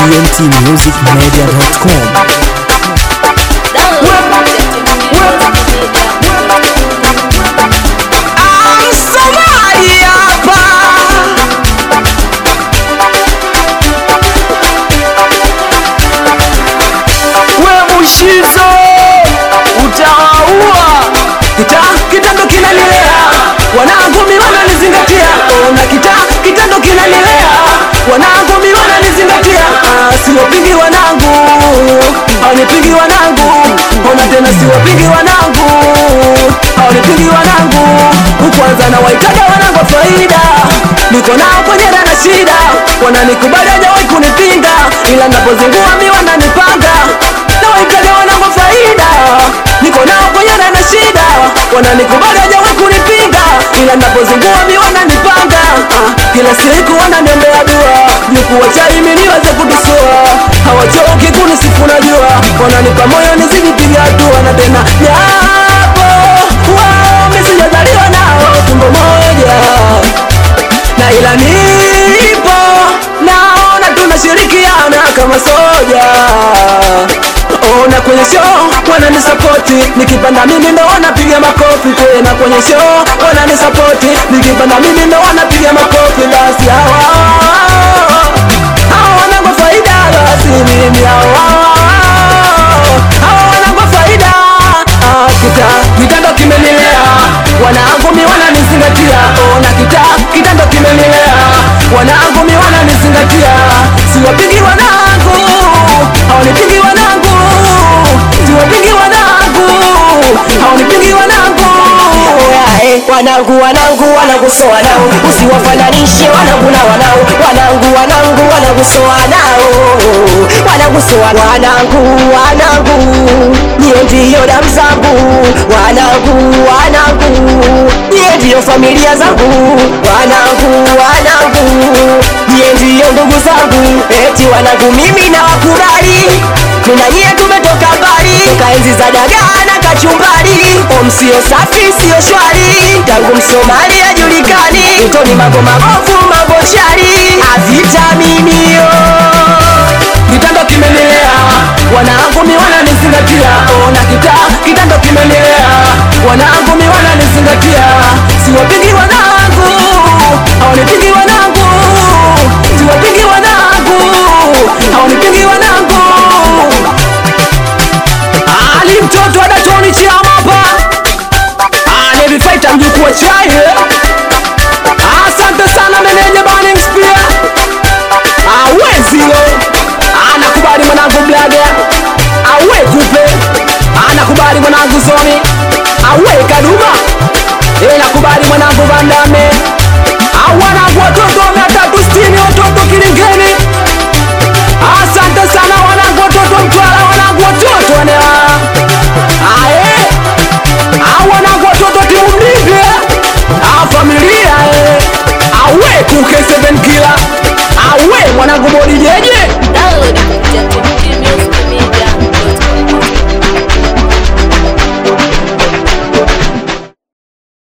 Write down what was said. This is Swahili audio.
tmtmusicmedia.com Msomali hapa we mushizo utawaua kita kitendo kinanilea wanangu mi wananizingatia ona kita kitendo kinanilea wanangu mi wananizingatia ah, siwapingi wanangu aunipingi wanangu ona tena siwapingi wanangu aunipingi wanangu kwanza na waitaga wanangu wa faida niko nao kwenye na shida wananikubali hajawahi kunipinga ila napozingua mi wananipanga na waitaga wanangu wa faida niko nao kwenye na shida wananikubali hajawahi kunipinga ila napozingua mi wananipanga ah, kila siku wananiombea dua jukuwa chai mi niweze kutusua hawachoki kunisifu najua wananipa moyo nisijipiga hatua na tena japo wao mi sijazaliwa nao tumbo moja na ila nipo naona tunashirikiana kama soja ona kwenye show wananisapoti nikipanda mimi ndo wanapiga makofi tena kwenye show wananisapoti nikipanda mimi ndo wanapiga makofi basi hawa hawa wanangwa faida basi mimi hawa hawa wanangwa faida Ah, kita kitendo kimenilea wanangu mi wananizingatia ona kita kitendo kimenilea wanangu mi wananizingatia siwapingi wanangu hawanipingi wanangu siwapingi wanangu hawanipingi wanangu Yae, wanangu wanangu wanangu so wanao usiwafananishe wanangu na wanao wanangu wanangu wanangu so wanao wanangu so wa- wanangu wanangu niye ndiyo damu zangu wanangu wanangu niye ndiyo familia zangu wanangu wanangu niye ndiyo ndugu zangu eti wanangu mimi na wakubali kuna nyie tumetoka mbali toka enzi za dagaa na kachumbari om sio safi sio shwari tangu msomali ajulikani utoni mambo mabovu mambo shari avitaminio kitendo kimenilea wanangu mi wananizingatia ona kita kitendo kimenilea wanangu mi wananizingatia siwapingi wanangu hawanipingi wanangu siwapingi wanangu hawanipingi wanangu ali mtoto adatoni chiamapa nevifaita mjukuu wa chai asante sana meneja Burning Spear awezilo anakubali mwanangu blaga awe kupe anakubali mwanangu zoni awe kaduma inakubali mwanangu vandame awanangu watoto mia tatu sitini watoto kilingeni asante sana wanangu watoto mtwara wanangu watoto wanewa aye awanangu watoto timu mlivye afamilia awe kuke 7 kila awe mwanangu bodi jeje